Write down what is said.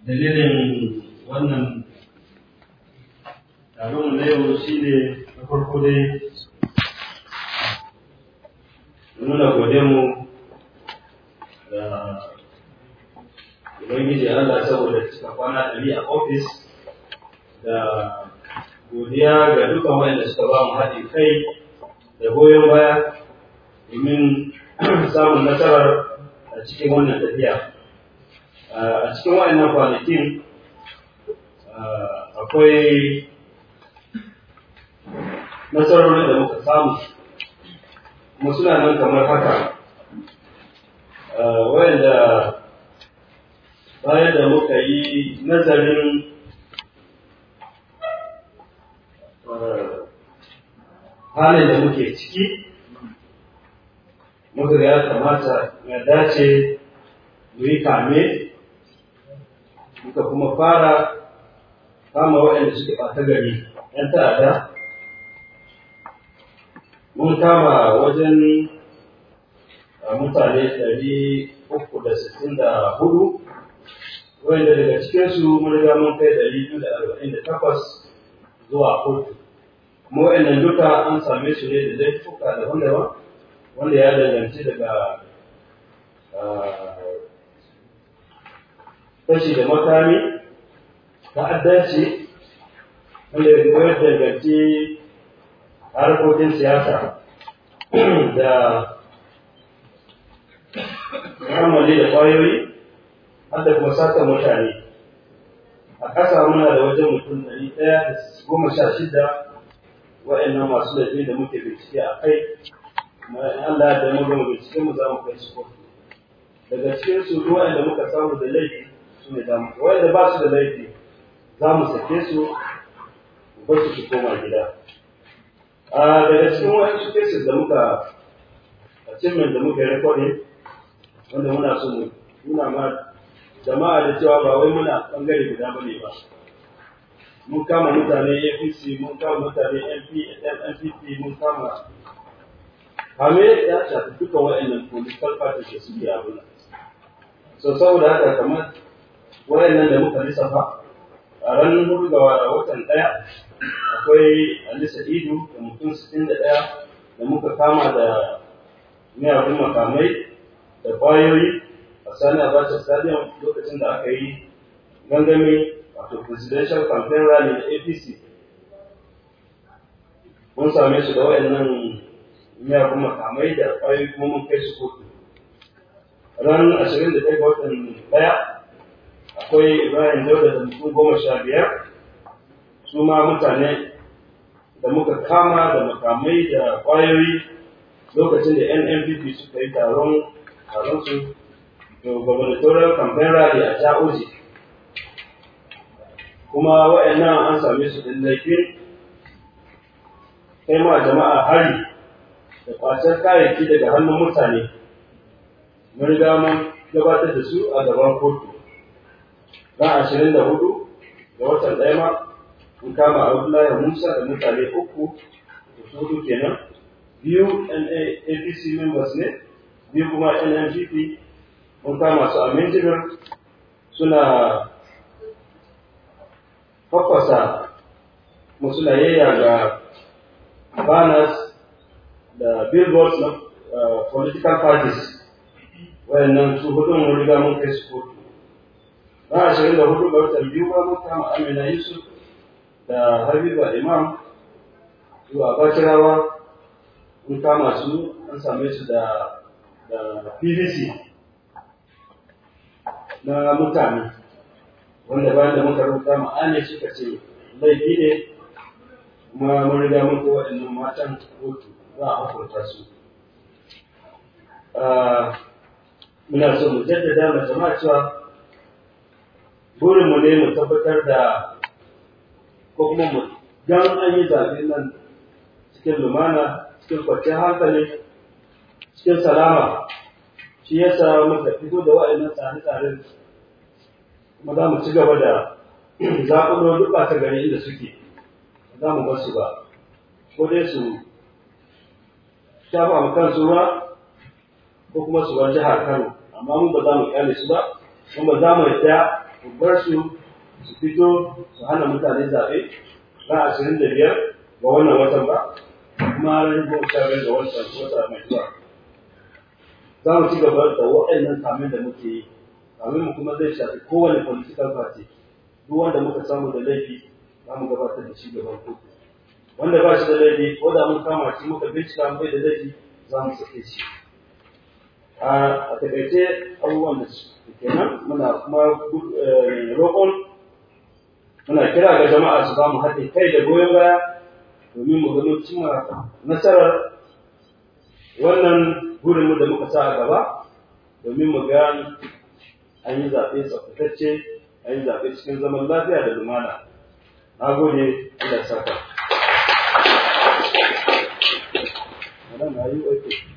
dalilin wannan taron na yau shi ne na farko dai nuna mu da ubangiji Allah saboda cika kwana ɗari a ofis da godiya ga dukkan wanda suka ba mu haɗin kai da goyon baya domin samun nasarar a cikin wannan tafiya a cikin waɗannan kwanakin akwai nasarorin da muka samu kuma suna nan kamar haka wayanda bayan da muka yi nazarin halin da muke ciki muka ga ya kamata ya dace mu yi kame muka kuma fara kama waɗanda suke ɓata gari ‘yan ta'ada mun kama wajen mutane ɗari uku da sittin da hudu wanda daga cikinsu mun riga mun kai ɗari biyu da arba'in da takwas zuwa kotu kuma waɗannan duka an same su ne da laifuka daban-daban wanda ya danganci daga fashi da makami ta'addanci wanda ya danganci harkokin siyasa da ramali da kwayoyi har da kuma sata mutane a ƙasa muna da wajen mutum ɗari ɗaya da goma sha shida wa'annan masu laifi da muke bincike a kai kuma in Allah ya mu gama bincike mu za mu kai su kotu daga cikin su duk wa'anda muka samu da laifi su ne zamu wa'anda ba su da laifi za mu sake su mu bar su su koma gida a daga cikin wa'ansu cases da muka achievement da muka yi recording wanda muna so mu nuna ma jama'a da cewa ba wai muna bangare guda bane ba mun kama mutane APC mun kama mutane MP NPP mun kama kame ya shafi duka wa'annan political parties da suke abuna so saboda haka kamar wa'annan da muka lissafa a ranar hudu ga watan ɗaya akwai Alisa Idu da mutum sittin da ɗaya da muka kama da miyagun makamai da kwayoyi a sani abacha stadium lokacin da aka yi gangami wato presidential campaign rally na apc mun same su da wayannan miyagun makamai da kwayoyi kuma mun kai su kotu ran ashirin da ɗaya ga watan ɗaya akwai ibrahim dauda da mutum goma sha biyar su ma mutane da muka kama da makamai da kwayoyi lokacin da NNPP suka yi taron taron su da gubernatorial campaign rally a Ja'oji kuma wa'annan an same su da laifin kai ma jama'a hari da kwacen kayayyaki daga hannun mutane mun riga mun gabatar da su a gaban kotu ran ashirin da hudu da watan ɗaya ma mun kama Abdullahi Musa da mutane uku da su hudu kenan biyu APC members ne, biyu kuma NNPP mun kama su a Minjibir suna fafasa musulayayya ga banners da billboards na political parties wayannan su hudun mun riga mun kai su kotu. Na ashirin da hudu ga watan biyu ba mun kama Amina Yusuf da Habiba Imam zuwa Bacirawa mun kama su an same su da da PVC na mutane wanda bayan da muka rubuta ma'ane suka ce laifi ne kuma mun riga mun ko waɗannan matan kotu za a hukunta su muna so mu jaddada ma jama'a cewa burinmu ne mu tabbatar da ko kuma mu dan an yi zaɓe nan cikin lumana cikin kwanciyar hankali cikin salama shi ya sa muka fito da wa'annan tsare-tsaren kuma za mu ci gaba da zaɓulo duk ɓata gari inda suke ba za mu bar su ba ko dai su shafa mu kansu ruwa ko kuma su bar jihar Kano amma mun ba za mu kyale su ba kuma ba za mu yadda ku bar su su fito su hana mutane zaɓe ran ashirin da biyar ga wannan watan ba kuma ran goma sha biyar ga watan wata mai zuwa za mu ci gaba da waɗannan kamin da muke yi kamin mu kuma zai shafi kowane political party duk wanda muka samu da laifi za mu gabatar da shi gaban kotu wanda ba shi da laifi ko da mun kama shi muka bincika mu bai da laifi za mu sake shi a takaice abubuwan da su kenan muna kuma roƙon muna kira ga jama'a su ba mu haɗin kai da goyon baya domin mu gano cimma nasarar wannan burinmu da muka sa a gaba domin mu ga an yi zaɓe tsaftatacce an yi zaɓe cikin zaman lafiya da lumana na gode Allah saka. Madam, are you okay?